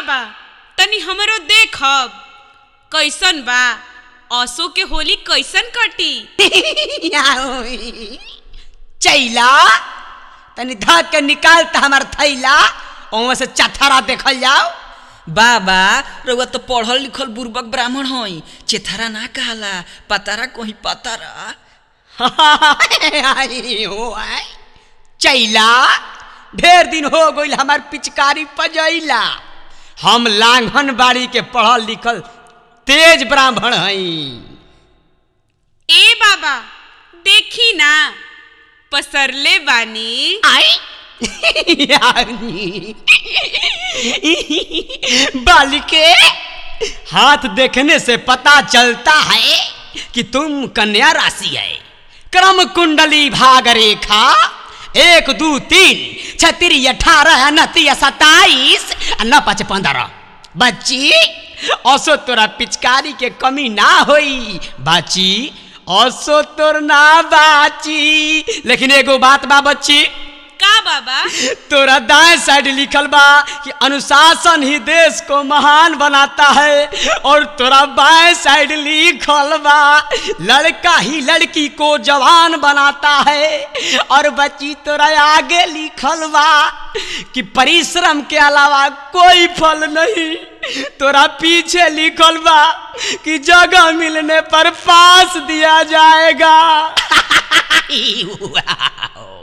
बाबा तनी हमरो देखब कैसन बा असो के होली कैसन कटी चैला तनी धक के निकाल त हमर थैला ओमे से चथरा देखल जाओ बाबा रउआ तो पढ़ल लिखल बुर्बक ब्राह्मण हई चेथरा ना कहला पतारा कहीं पतारा आई हो आई चैला ढेर दिन हो गइल हमार पिचकारी पजैला हम लांघन बाड़ी के पढ़ल लिखल तेज ब्राह्मण हई ए बाबा देखी ना पसरले बानी आई बालिके हाथ देखने से पता चलता है कि तुम कन्या राशि है क्रम कुंडली भाग रेखा एक दो तीन छतरी अठारह उनतीस सताईस न पच पंद्रह बच्ची असो तोरा पिचकारी के कमी ना होई बाची असो तोर ना बाची लेकिन एगो बात बा बच्ची का बाबा तोरा दाएं साइड लिखल बा कि अनुशासन ही देश को महान बनाता है और तोरा बाएं साइड लिखल बा लड़का ही लड़की को जवान बनाता है और बच्ची तोरा आगे लिखल बा कि परिश्रम के अलावा कोई फल नहीं तोरा पीछे लिखल बा कि जगह मिलने पर पास दिया जाएगा